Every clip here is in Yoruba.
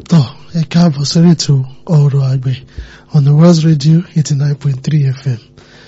tọ́ ẹ káàbọ̀ sórí ètò ọ̀rọ̀ àgbẹ̀ on the West Radio eighty nine point three FM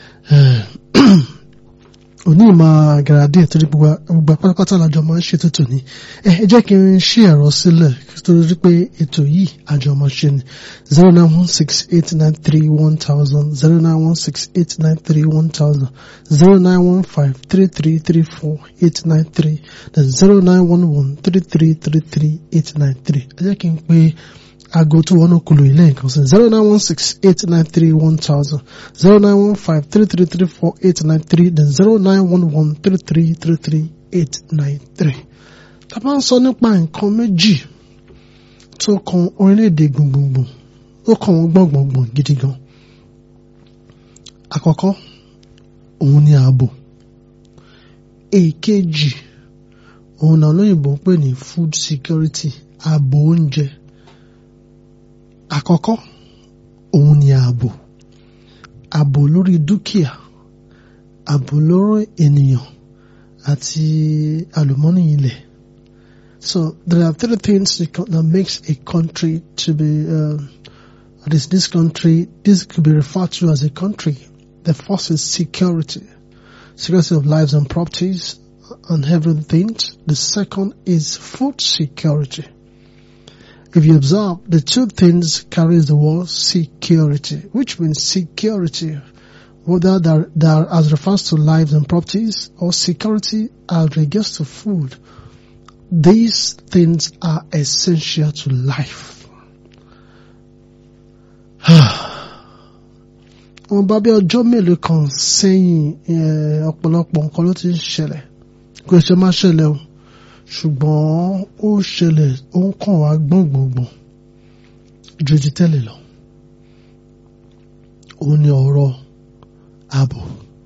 òní ìmọ̀ àgàràdé torí gbogbo pátápátá làjọ máa ń ṣètò tòní ẹ jẹ́ kí n ṣí ẹ̀rọ sílẹ̀ torí pé ètò yìí àjọ máa ṣe ni zero nine one six eight nine three one thousand zero nine one six eight nine three one thousand zero nine one five three three three four eight nine three then zero nine one one three three three three eight nine three ẹ jẹ́ kí n pé aago tó wọnú kulu ilé nǹkan sí zero nine one six eight nine three one thousand zero nine one five three three three four eight nine three then zero nine one one three three three three eight nine three. tá a bá ń sọ nípa nǹkan méjì tó kan orílẹ̀-èdè gbùngbùngbùn ó kàn wọ́n gbọ̀ngbọ̀ngbọ̀n gidi gan. àkọ́kọ́ òun ni ààbò èkejì òun náà lóyìnbó ń pè ní food security ààbò oúnjẹ àkọ́kọ́ òun ni ààbò ààbò lórí dúkìá ààbò lórí ènìyàn àti àlùmọ́nì ilẹ̀ so there are three things that makes a country to be uh, this this country this could be referred to as a country the first is security security of lives and properties and everything the second is food security if you observe, the two things carries the word security, which means security, whether that, that as refers to lives and properties or security as regards to food. These things are essential to life. wọ́n bá bí ọjọ́ mélòó kan sẹ́yìn ọ̀pọ̀lọpọ̀ nǹkan ló ti ń ṣẹlẹ̀ kò ṣe má ṣẹlẹ̀ o ṣùgbọ́n ó ṣẹlẹ̀ ó ń kàn wá gbọ̀ngbọ̀ngbọ̀n ju ti tẹ́lẹ̀ lọ. ó ní ọ̀rọ̀ ààbò.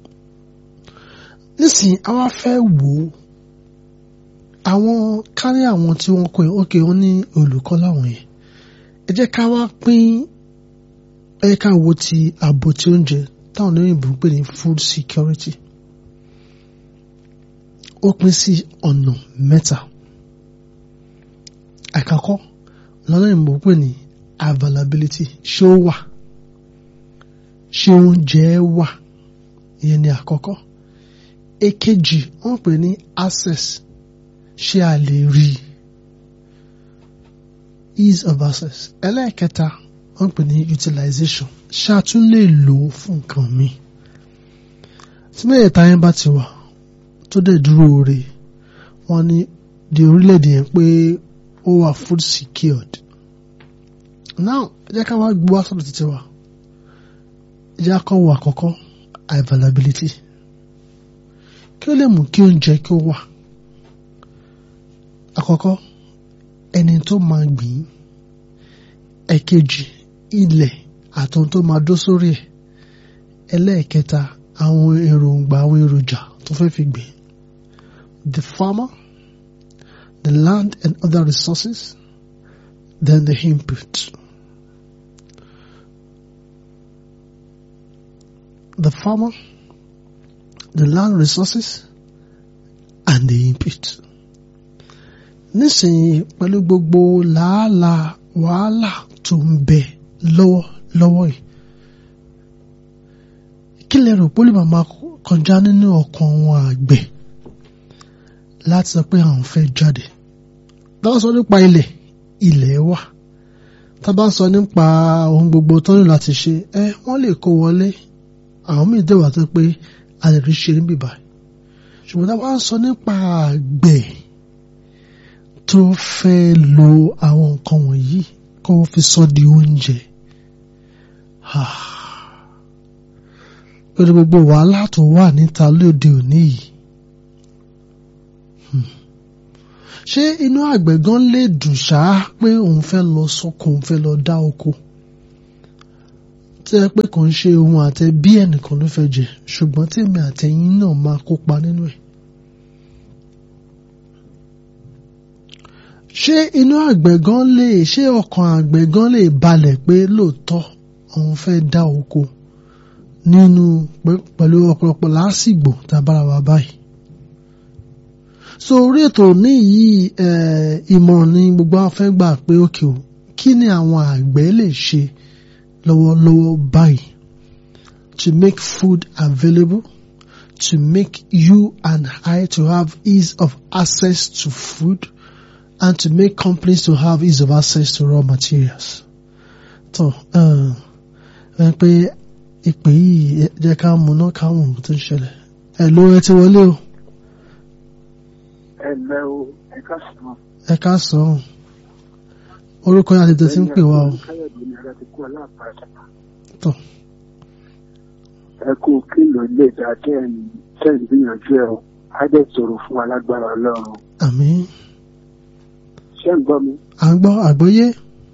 nísìnyí a wá fẹ́ wò ó àwọn kárí àwọn tí wọ́n kọ́ ẹ̀ ókè wọ́n ní olùkọ́ láwọn yẹn ẹ jẹ́ ká wá pín ẹ ká wo ti ààbò tí oúnjẹ táwọn olóyìnbó ń pè ní food security ó pín sí ọ̀nà mẹ́ta. Àkọ́kọ́ lọ́nà ìmọ̀ pè ní availability ṣé ó wà ṣé oúnjẹ wà ìyẹn ni àkọ́kọ́. Èkejì wọ́n pè ní access ṣé a lè rí ease of access. Ẹlẹ́ẹ̀kẹta wọ́n pè ní utilization ṣé a tún lè lò ó fún nǹkan mi. Tí mẹ́yẹ̀ta yẹn bá ti wà tó dẹ̀ dúró re wọ́n ní di orílẹ̀-èdè yẹn pé ó wà food secured. now ẹ jẹ́ ká wá gbé wá sọ́dọ̀ títí wa ẹ jẹ́ ká wọ àkọ́kọ́ availability kí ó lè mú kí oúnjẹ kí ó wà àkọ́kọ́ ẹni tó máa gbìn ẹ̀kejì ilẹ̀ àtọ́n tó máa dó sórí ẹ̀ ẹlẹ́ẹ̀kẹta àwọn èròǹgbà àwọn èròjà tó fẹ́ fi gbìn the farmer, the land and other resources, then the input. The farmer, the land resources, and the input. Nísìnyí pẹ̀lú gbogbo làálàá wàhálà tó ń bẹ lọ́wọ́ lọ́wọ́ yìí. Kí lẹ rò pé ó lè máa kọjá nínú ọkàn wọn àgbẹ̀? láti sọ pé àwọn fẹ́ jáde tá bá sọ nípa ilẹ̀ ilẹ̀ wà tá bá sọ nípa ohun gbogbo tó ní láti ṣe ẹ wọ́n lè kó wọlé àwọn míì dẹ̀wà tó pé a lè rí ṣe níbí báyìí ṣùgbọ́n tá bá sọ nípa àgbẹ̀ tó fẹ́ lo àwọn nǹkan wọ̀nyí kó fi sọ di oúnjẹ pẹ̀lú gbogbo wàhálà tó wà níta lóde òní yìí ṣé inú àgbẹ̀ gan lè dùn ṣáá pé òun fẹ́ lọ sọ́kò òun fẹ́ lọ dá oko tí ẹ pé kò ń ṣe ohun àtẹ bí ẹnìkan ló fẹ́ jẹ ṣùgbọ́n tèmi àtẹ̀yìn náà máa kópa nínú ẹ̀. ṣé inú àgbẹ̀ gan lè ṣé ọkàn àgbẹ̀ gan lè balẹ̀ pé lóòótọ́ òun fẹ́ dá oko nínú pẹ̀lú ọ̀pọ̀lọpọ̀ lásìgbò tàbára wa báyìí so orí ètò ní yìí ìmọ̀ràn ni gbogbo àwọn fẹ́ gbà pé òkè o kí ni àwọn àgbẹ̀ lè ṣe lọ́wọ́lọ́wọ́ báyìí to make food available to make you and I to have ease of access to food and to make companies to have ease of access to raw materials. tó ẹ pé ìpè yìí jẹ́ ká mú náà ká mú tó ń ṣẹlẹ̀ ẹ ló ẹ ti wọlé o ẹ lẹ́ o ẹ ká sàn. ẹ ká sọ ọ́ orúkọ yẹn àti tẹ̀sí ń pè wá o káyọ̀dé ni ara ti kú aláàpáta. tó ẹ kú kílò ilé ìdá tẹ́ẹ̀n tẹ́ẹ̀n gbìyànjú ẹ o á dẹ̀ sọ̀rọ̀ fún alágbára ọlọ́run. àmín ṣé ń gbọ́ mi? à ń gbọ́ àgbọ́yé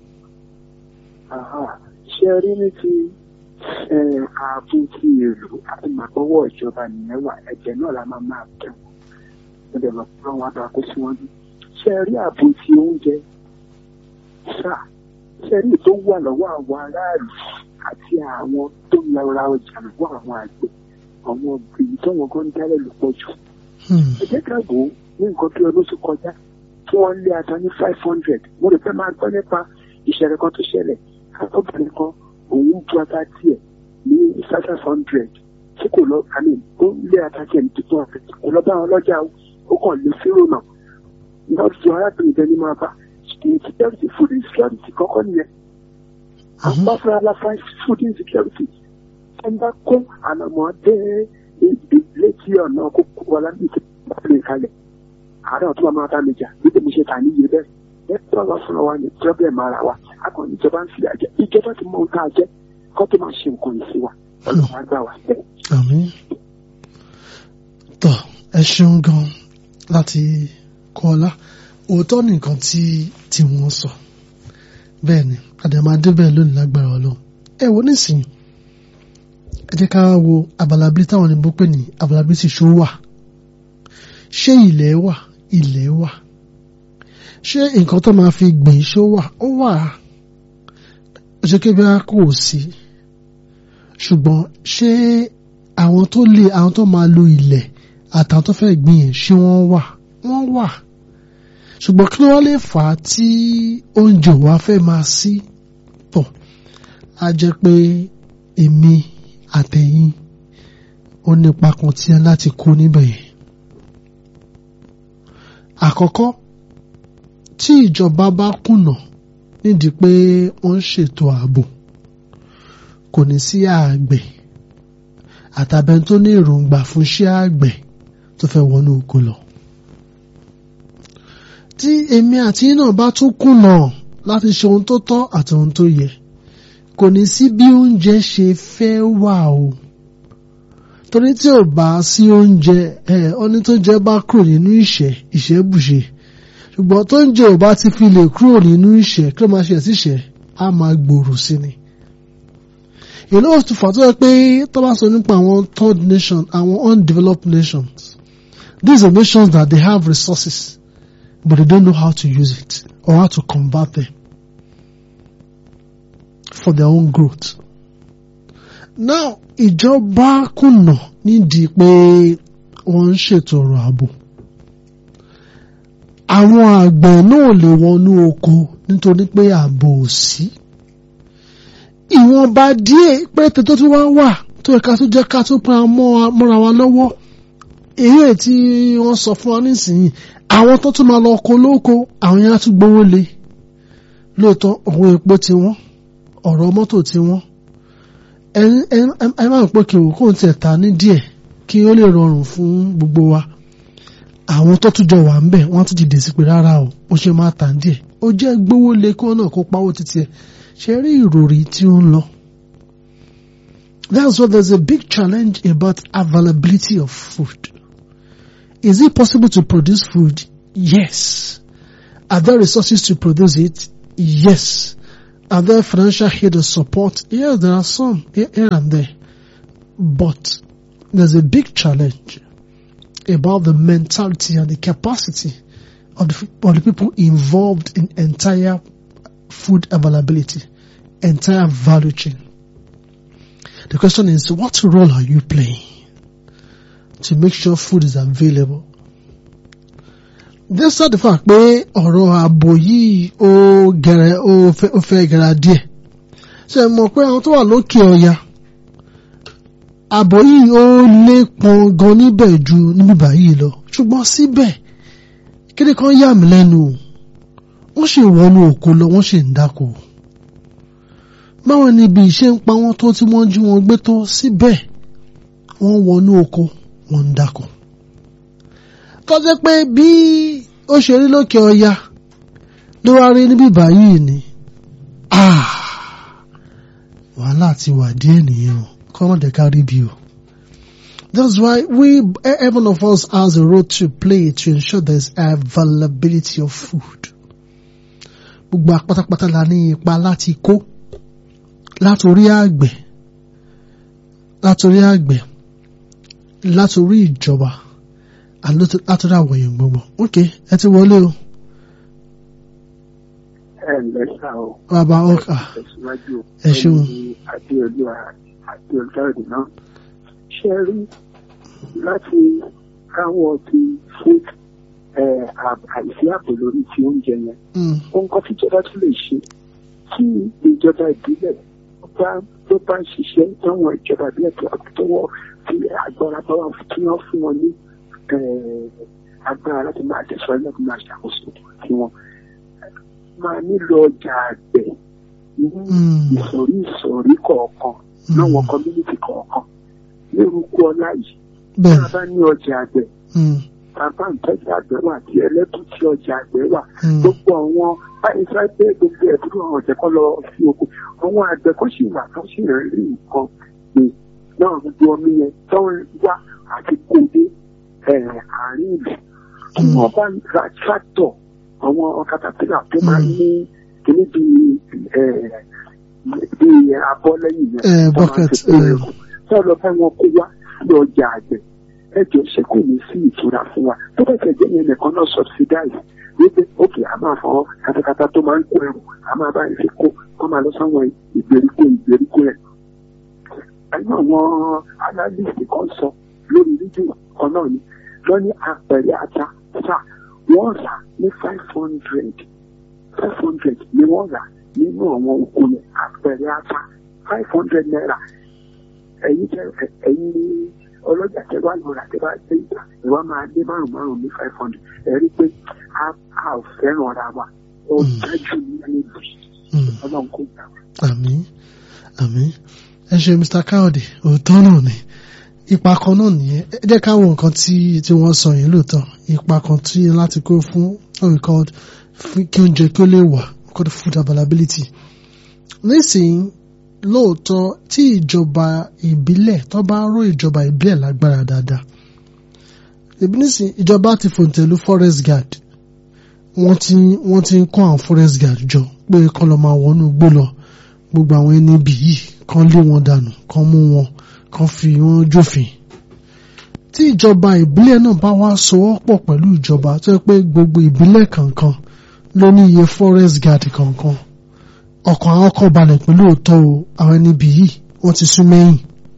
Àhà. ṣé ẹ rí ní ti ẹ, ààbò ti èrò àti màgbọ́wọ́ ìjọba nìyẹn wà ẹ̀jẹ̀ náà la máa máa tẹ̀ wọ́n. mo dẹ̀ mọ̀ pé wọ́n á bá kó síwájú. ṣé ẹ rí ààbò ti oúnjẹ? ṣá ṣé ẹ rí tó wà lọ́wọ́ àwọn aráàlú àti àwọn tó ń lọ ra ọjà lọ́wọ́ àwọn àgbẹ̀ àwọn èyí tó wọn gan dálẹ̀ ló pọ̀ jù. Hmm, ẹ jẹ́ ká wò ó ní nǹkan bí ọdún tó kọjá tí wọ́n lé ata ní five hundred mo lè fẹ́ máa gbọ́ nípa ìṣẹ̀lẹ̀ kan tó ṣẹlẹ̀ akọ́bìnrin kan òun bu ata tiẹ̀ ní five hundred tí kò lọ àmì ó lé ata tiẹ̀ ní tuntun ọ̀fẹ́ kò lọ bá wọn lọ́jà o ó kàn lé fírò náà lọ́dún arábìnrin bẹ́ẹ̀ ni máa bá insecurity food insecurity kọ́kọ́ nìyẹn mhm, àpá fúnra la fa food insecurity ẹ ń bá kó ànàmọ́ dé létí ọ̀nà kókó wa lábẹ́ ìtẹ́ ìpàdé kalẹ̀ àárẹ̀ ọ̀tún wa máa bá mi jà bí tèmi ṣe tà níye bẹ́ẹ̀ ẹ tọ́ lọ fúnra wa ní problem ara wa akọni ìjọba ń fi àjẹ ìjọba ti mọ ohun tá a jẹ kó tó máa ṣe nǹkan yìí sí wa ọlọ́run á gbà wá. àmín tó ẹ ṣeun gan láti kọ́lá òótọ́ nìkan tí tí wọ́n sọ bẹ́ẹ̀ ni àdèmàdé bẹ́ẹ̀ lónìí lágbára ọlọ́run ẹ wo nísìnyí ẹ jẹ́ ká wo abalabí táwọn òyìnbó pè ní abalabí tí ṣó wà ṣé ilẹ̀ wà ilẹ̀ wà ṣé nǹkan tó máa fi gbìn ṣó wà ó wà ó ṣe kébí a kò sí ṣùgbọ́n ṣé àwọn tó lè àwọn tó máa lo ilẹ̀ àtàwọn tó fẹ́ gbìn yẹn ṣé wọ́n wà wọ́n wà ṣùgbọ́n kí ló wá lè fà á tí oúnjẹ wa fẹ́ máa sí pọ̀ á jẹ́ pé èmi àtẹ̀yìn ó nípa kan tí a láti kó níbẹ̀ yẹn. àkọ́kọ́ tí ìjọba bá kùnà nídìí pé wọ́n ń ṣètò ààbò kò ní sí àgbẹ̀ àtàbẹ̀ni tó ní èròǹgbà fún iṣẹ́ àgbẹ̀ tó fẹ́ wọnú oko lọ. tí èmi àti yín náà bá tún kùnà láti ṣe ohun tó tọ́ àti ohun tó yẹ kò ní sí bí oúnjẹ ṣe fẹ́ wà o torí tí ò bá sí oúnjẹ ẹ ọní tó jẹ bá kúrò nínú ìṣẹ́ ìṣẹ́ bùṣe ṣùgbọ́n tó ń jẹ ò bá ti fi lè kúrò nínú ìṣẹ́ kí ló máa ṣe ẹ̀sìṣẹ́ á máa gbòòrò sí ni ìlú òtún fà tó yẹ pé tó bá sọ nípa àwọn third nation àwọn undeveloped nations these are nations that they have resources but they don't know how to use it or how to convert them for their own growth. now ìjọba kùnà nídìí pé wọ́n ń ṣètò ọ̀rọ̀ ààbò àwọn àgbẹ̀ náà lè wọnú oko nítorí pé ààbò ò sí ìwọ̀nba díẹ̀ péréte tó tún wá wà tó yẹ ká tó jẹ́ ká tó pa mọ́ra wa lọ́wọ́ èyí tí wọ́n sọ fún wa nísìnyí àwọn tó tún máa lọ oko lóko àwọn yẹn á tún gbówó lé lóòótọ́ owó epo ti wọ́n ọ̀rọ̀ mọ́tò ti wọ́n ẹ máa ń pè kí òkú tiẹ̀ ta ní díẹ̀ kí ó lè rọrùn fún gbogbo wa àwọn tó tún jọ wà ń bẹ̀ wọ́n tún dìde sí pé rárá o ó ṣe máa tà díẹ̀ ó jẹ́ gbówó lé kí wọ́n náà kó pawó títí ẹ̀ ṣe rí ìròrí tí ó ń lọ. That's why there's a big challenge about availability of food. Is it possible to produce food? Yes. Are there resources to produce it? Yes. Are there financial aid or support? Yes, there are some here, here and there. But there's a big challenge about the mentality and the capacity of the, of the people involved in entire food availability, entire value chain. The question is, what role are you playing to make sure food is available? despite the fact pé ọ̀rọ̀ ààbò yìí ó gẹ̀rẹ̀ ó fẹ́ ó fẹ́ gẹ̀rẹ̀ díẹ̀ ṣe mọ̀ pé àwọn tó wà lókè ọya ààbò yìí ó lé pọn gan níbẹ̀ ju níbí báyìí lọ ṣùgbọ́n síbẹ̀ kéde kan yà mí lẹ́nu o wọ́n sì wọnú òkú lọ wọ́n sì ń dáko báwọn níbi ìṣe ń pa wọ́n tó tí wọ́n jí wọn gbé tó síbẹ̀ wọ́n wọnú oko wọ́n ń dáko tọ́jẹ́ pé bí ó ṣe rí lókè ọya ló wá rí níbí báyìí ni wàhálà ti wà díẹ̀ nìyẹn o kọ́mọ̀dé kárí bí o. That's why we, every one of us has a role to play to ensure there's availability of food. Gbogbo apátápátá la ní ipa láti kó látòrí àgbẹ̀ látòrí àgbẹ̀ látòrí ìjọba látòrí àwọn èèyàn gbogbo. Ok, ẹ ti wọlé o. ẹ ǹlẹ́ sá o. Bàbá ọkà tẹ̀síwájú ẹ ṣeun. adéolú adéolú ọ̀dùn náà ṣe rí láti káwọ́ ti fún àìsí ààbò lórí ti oúnjẹ yẹn Mm, ohun kan tíjọba tún lè ṣe tí ìjọba ìbílẹ̀ tó bá tó bá ń ṣiṣẹ́ táwọn ìjọba ìbílẹ̀ tó tó wọ́ fi agbára bá wà fún tí wọ́n fún wọn ní eh, agbára láti máa tẹ̀síwájú láti máa ṣàkóso tí wọ́n máa nílò ọjà àgbẹ̀ ní mm, ìsọ̀rí ìsọ̀rí kọ̀ọ̀kan láwọn community kọ̀ọ̀kan lórúkọ ọlá yìí tá a bẹ́ẹ̀ bá ní ọjà àgbẹ̀ mm, bàbá ìtọ́jú àgbẹ̀ wà tí ẹlẹ́bùn tí ọjà àgbẹ̀ wà mm, gbogbo àwọn báyìí sọ pé gbogbo ẹ̀dúró àwọn ọ̀jẹ̀ kan lọ sí oko àwọn àgbẹ̀ kan sì wà tó sì rẹ̀ rí nǹkan gbé náà gbogbo omi yẹn tó ń wá àti kó dé ẹ̀, àárín ìlú tí Mm. wọ́n bá ń ra tractor àwọn katapila tó máa ń ní kíní bíi ẹ̀, bíi abọ́ lẹ́yìn yẹn Eh, tó máa ń bucket, fi kó eh. ẹrù tó lọ bá wọn kó wá sí ọjà àgbẹ̀ ẹjọ́ ṣe kò ní sí ìtura fún wa tó bá tẹ̀ jẹ́ yẹn nìkan náà subsidize wípé ókè a máa fọ katakata tó máa ń kó ẹrù a máa bá ìfi kó kó máa lọ sáwọn ìgbèríko ìgbèríko rẹ̀. ẹnu àwọn analyst kan sọ lórí rédíò kan náà ni lọ ní apẹ̀rẹ̀ ata sá wọ́n rà ní five hundred five hundred ni wọ́n rà nínú àwọn oko yẹn apẹ̀rẹ̀ ata five hundred naira ẹ̀yin tẹ ẹ̀yin ní ọlọ́jà tẹ wá lọ́ra tẹ bá dé ìgbà ìwà máa dé márùn márùn ní five hundred ẹ rí i pé a a ò fẹ́ràn ara wa ó dájú ní ẹni bì mm. ọlọ́run kò gbà wá. àmín àmín ẹ ṣe mr káyọ̀dé òótọ́ náà ni ipa kan náà nìyẹn ẹ jẹ́ ká wo nǹkan tí tí wọ́n sọ yìí lóòótọ́ ipa kan tí láti kó fún what we call fún kí oúnjẹ kí ó lè wà called food availability nísìnyí lóòótọ́ tí ìjọba ìbílẹ̀ tó bá ró ìjọba ìbílẹ̀ lágbára dáadáa ìbí nísìnyí ìjọba ti fòǹtẹ̀lú forest guard wọ́n ti wọ́n ti ń kọ́ àwọn forest guard jọ pé kán lọ máa wọnú igbó lọ gbogbo àwọn ẹni ibì yìí kán lé wọn dànù kán mú wọn kán fi wọn jófin tí ìjọba ìbílẹ̀ náà bá wá sowọ́pọ̀ pẹ̀lú ìjọba tó yẹ pé gbogbo ìbílẹ̀ kankan ló ní iye forest guard kankan ọkàn àwọn kan balẹ̀ pẹ̀lú òótọ́ o àwọn ẹni ibì yìí wọ́n ti sún mẹ́yìn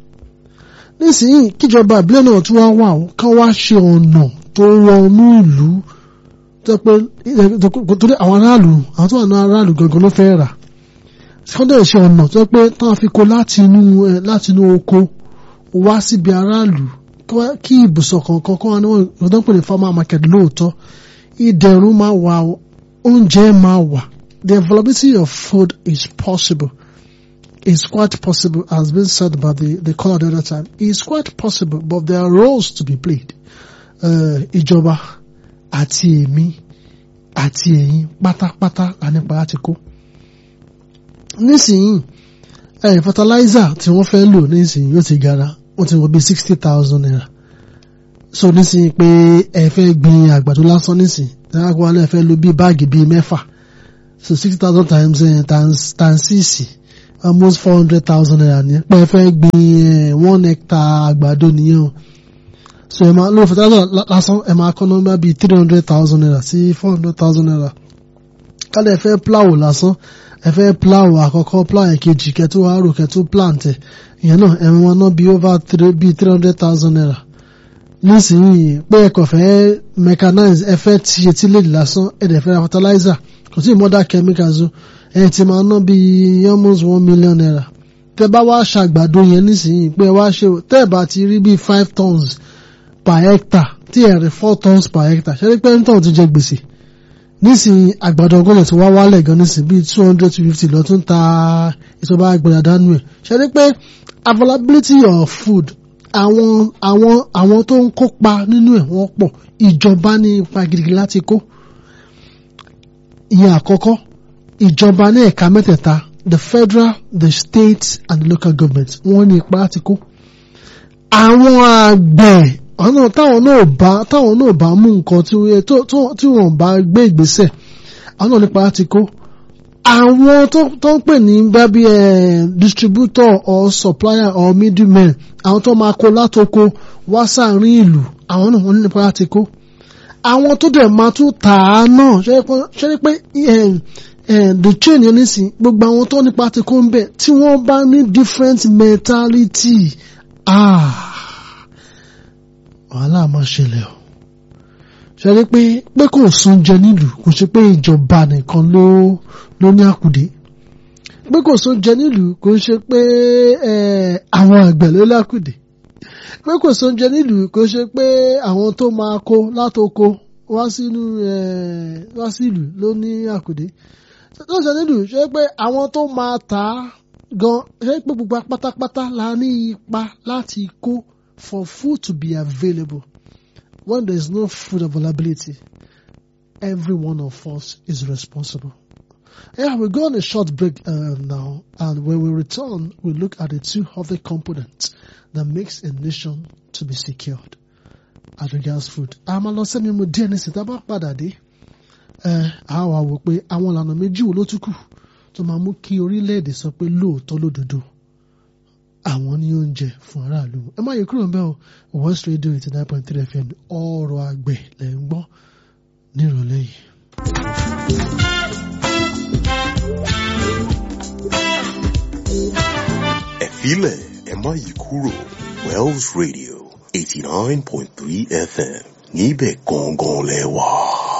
nísìnyí kíjọba ìbílẹ̀ náà tún wá wà ó kán wá ṣe ọ̀nà tó wọnú ìlú tó pé torí àwọn aráàlú àwọn tó wà ní aráàlú gangan ló fẹ́ rà kọ́ndẹ̀ ṣe ọ̀nà tó pé táwọn fi kó láti inú ẹ láti inú oko wá síbi aráàlú kí wá- kí ibùsọ̀ kọ̀ọ̀kan kọ́ wọn ní wọ́n tó ń pè ní farmer market lóòótọ́ ìdẹ̀rùn máa wà o, oúnjẹ máa wà the availability of food is possible is quite possible as been said by the the caller the other time is quite possible but there are roles to be played uh, ìjọba àti èmi àti ẹ̀yin pátápátá la nípa láti kó nísìnyí ẹ fertilizer tí wọ́n fẹ́ lò nísìnyí yóò ti gara wọ́n ti wọ bí sixty thousand naira so nísìnyí pé ẹ fẹ́ gbin àgbàdo lásán nísìnyí dáhàgbọ́ wọn náà fẹ́ lo bí báàgì bíi mẹ́fà so sixty thousand times uh, times times six almost four hundred thousand naira ni pé ẹ fẹ́ gbin eh, one hectare àgbàdo nìyẹn o so ẹ máa lórí fertilizer lá- lásán ẹ máa kọ́ nọ́mbà bíi three hundred thousand naira sí four hundred thousand naira kálẹ̀ ẹ fẹ́ plow lásán ẹ fẹ́ plow àkọ́kọ́ plow ẹ̀kejì kẹtù àárò kẹtù plant ẹ̀ ìyẹn náà ẹ máa ná bíi over three bíi three hundred thousand naira nísìnyí pé ẹ kàn fẹ́ mechanize ẹ fẹ́ ti etí lè lásán ẹ dẹ̀ fẹ́ ra fertilizer kò sí mother chemicals o ẹ ti máa ná bíi almost one million naira tẹ bá wá ṣàgbàdo yẹn nísìnyí pé ẹ wá ṣe tẹ́ ẹ bá ti rí bíi five tons per hectare tí ẹ rí four tons per hectare ṣe é pé ń tàn ti jẹ gbèsè nísìnyí àgbàdo ọgọ́nà tí wá wálẹ̀ gan nísìnyí bíi two hundred two fifty lọ tún ta ìṣọba àgbàdo dánú ẹ̀ ṣe é pé availability of food àwọn àwọn àwọn tó ń kópa nínú ẹ̀ wọ́n pọ̀ ìjọba ní ipa gidigidi láti kó ìyẹn àkọ́kọ́ ìjọba ní ẹ̀ka mẹ́tẹ̀ẹ̀ta the federal the state and the local government wọ́n ní ipa láti kó àwọn àgbẹ̀ ọ̀nà táwọn náà bá táwọn náà bá mú nǹkan tí wọ́n tó- tó- tí wọ́n bá gbé ìgbésẹ̀ àwọn náà nípa láti kó àwọn tó tó ń pè ní gbábí ẹ distributor or supplier or middlemen àwọn tó máa kó látoko wá sáàrin ìlú àwọn náà wọ́n nípa láti kó àwọn tó dẹ̀ máa tún tà á náà ṣe é pé- ṣe é pé eh, eh, the chain yẹn nísìn gbogbo àwọn tó nípa ti kó ń bẹ̀ tí wọ́n bá ní different mentality ah wàhálà máa ṣẹlẹ̀ o ṣe é pé pé kò sún jẹ nílùú kò ṣe pé ìjọba nìkan ló ló ní àkùdé pé kò sún jẹ nílùú kò ṣe pé eh, àwọn àgbẹ̀ ló lákùdé pé kò sóúnjẹ nílùú kò ṣe pé àwọn tó máa kó látoko wá sínú eh, wá sílùú ló ní àkùdé tó ṣe nílùú ṣe pé àwọn tó máa tà á gan ṣe pé gbogbo pátápátá la ní ipa láti kó for food to be available when there is no food availability every one of us is responsible. Yeah, we're going a short break uh, now, and when we return, we look at the two other components that makes a nation to be secured as regards food. àmọ́ lọ sẹ́ni mo díẹ̀ ní sèta bá padà dé ẹ á wà wò pé àwọn ìlànà méjì wo ló tún kù tó máa mú kí orílẹ̀-èdè sọ pé lóòótọ́ lódodo àwọn ní oúnjẹ fún aráàlú ẹ má yẹ kúrò ń bẹ̀ o West Radio eighty nine point three FM ọ̀rọ̀ àgbẹ̀ lẹ̀ ń gbọ́ nírọ̀lẹ́ yìí. ẹ filẹ̀ ẹ má yí kúrò Wells Radio eighty nine point three FM níbẹ̀ gangan lẹ wà.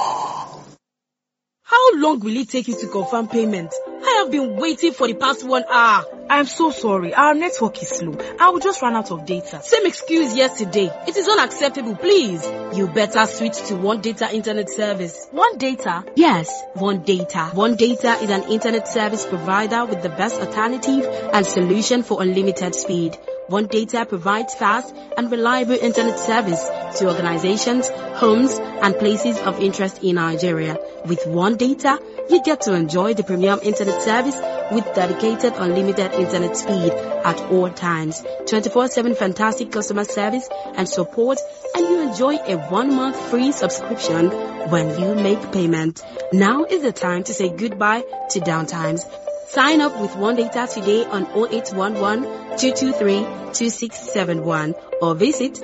How long will it take you to confirm payment? I have been waiting for the past one hour. I'm so sorry. Our network is slow. I will just run out of data. Same excuse yesterday. It is unacceptable, please. You better switch to One Data Internet Service. One data. Yes, One Data. One Data is an internet service provider with the best alternative and solution for unlimited speed. One Data provides fast and reliable internet service to organizations, homes, and places of interest in Nigeria. With One Data, you get to enjoy the premium internet service with dedicated unlimited internet speed at all times, 24-7 fantastic customer service and support, and you enjoy a one-month free subscription when you make payment. Now is the time to say goodbye to downtimes. Sign up with One Data today on 0811 223 2671 or visit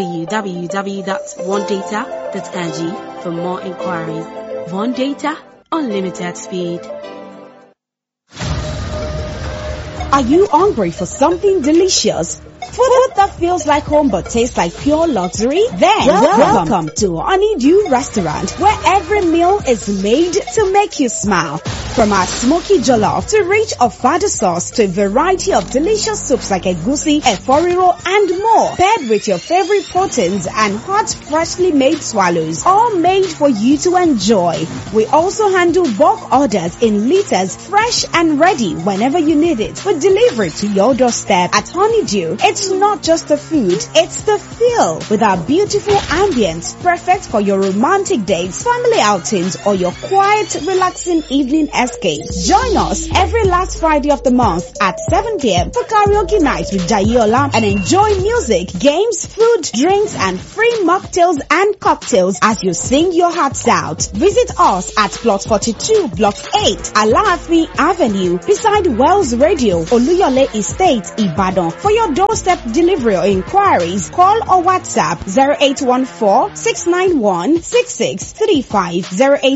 www.onedata.ng for more inquiries. One Data, unlimited speed. Are you hungry for something delicious? Food that feels like home but tastes like pure luxury? Then welcome, to Honeydew Restaurant where every meal is made to make you smile. From our smoky jollof to rich avocado sauce to a variety of delicious soups like egusi, eforiro and more. Paired with your favorite proteins and hot freshly made swallows. All made for you to enjoy. We also handle bulk orders in liters fresh and ready whenever you need it. We deliver it to your doorstep at Honeydew. It's not just the food, it's the feel with our beautiful ambience perfect for your romantic dates, family outings or your quiet, relaxing evening escape. Join us every last Friday of the month at 7 p.m. for karaoke night with Jayola and enjoy music, games, food, drinks and free mocktails and cocktails as you sing your hearts out. Visit us at plot 42 block 8 Alaafi Avenue beside Wells Radio Oluyole Estate Ibadan. For your doorstep delivery or inquiries, call or WhatsApp 0814-691-6635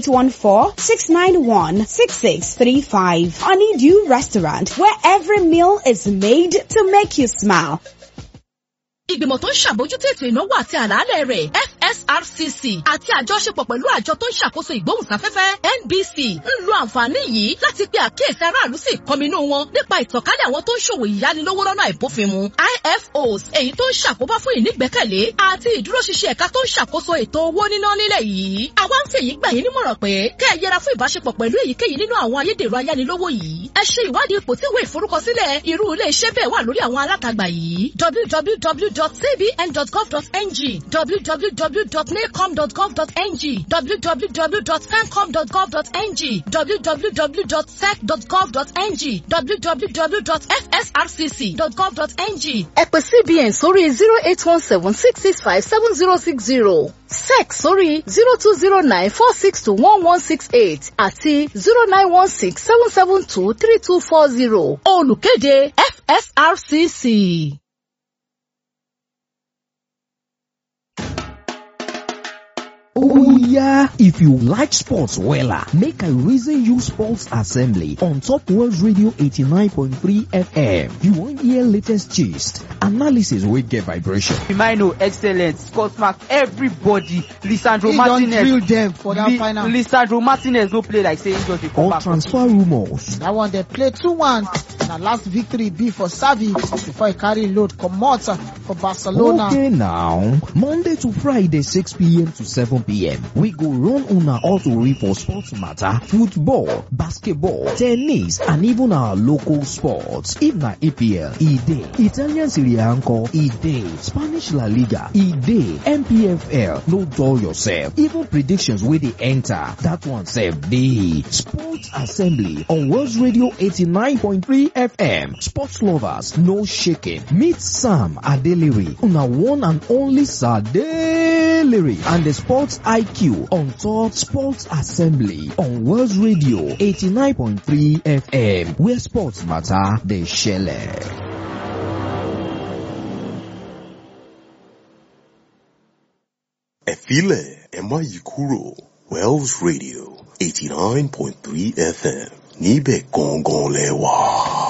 0814-691-6635 Honeydew Restaurant where every meal is made to make you smile. ìgbìmọ̀ tó ń ṣàbójútó ètò ìnáwó àti àlàálẹ̀ rẹ̀ FSRCC àti àjọṣepọ̀ pẹ̀lú àjọ tó ń ṣàkóso ìgbóhùnsáfẹ́fẹ́ NBC ń lo àǹfààní yìí láti pe àkíyèsí aráàlú sí ìkọminú wọn nípa ìtànkálẹ̀ àwọn tó ń ṣòwò ìyánilówó lọ́nà àìbófinmu IFOs èyí tó ń ṣàkóbá fún ìnígbẹ́kẹ̀lé àti ìdúróṣinṣin ẹ̀ka tó ń ṣàkóso ètò owó níná nílẹ̀ yìí àwa ń fèyí gbà yín nímọ̀ràn pé kẹ́ ẹ yẹra fún ìbáṣepọ̀ pẹ̀lú èyíkéyìí nínú àwọn ayédèrú ayánilówó yìí ẹ ṣe ìwádìí ipò tí ìwé ìforúkọsílẹ̀ irú ilé iṣẹ́ bẹ́ẹ̀ wà lórí àwọn alátagbà yìí www.cbn.gov.ng www.nacom.gov.ng www.fencom.gov.ng www.sec.gov.ng www.fsrcc.gov.ng ẹ pè cbn sórí zero eight one seven six six five seven zero six zero sec sórí zero two zero nine four six two one one six eight àti zero nine one six seven seven two three two four zero olùkéde fsrcc. Oh yeah, if you like sports wella, make I reason you sports assembly on Top World Radio 89.3 FM. You wan hear latest gist, analysis wey get vibration. Firmino excellent, Scott Mark everybody, Lisandro He don Martinez. drill them for that Li- final. Lisandro Martinez no play like say he just dey come Or back. transfer rumours. That one they play 2-1. Na last victory be for Savi before he carry load comot for Barcelona. Okay now, Monday to Friday 6pm to 7pm, we go run una autori for sports matter, football, basketball, tennis and even our local sports. If na EPL, e dey. Italian Serie A nko, e dey. Spanish La Liga, e dey. MPFL, no dull yourself. Even predictions wey dey enter, that one sef dey. Sports Assembly on World Radio 89.3 FM. Sports lovers, no shaking. Meet Sam Adeliri, una one and only Sadeliri, and the Sports IQ on top Sports Assembly on World Radio 89.3 FM, where sports matter, they share. ẹ filẹ̀ ẹ má yí kúrò Wells Radio eighty nine point three FM níbẹ̀ gangan lẹ wà.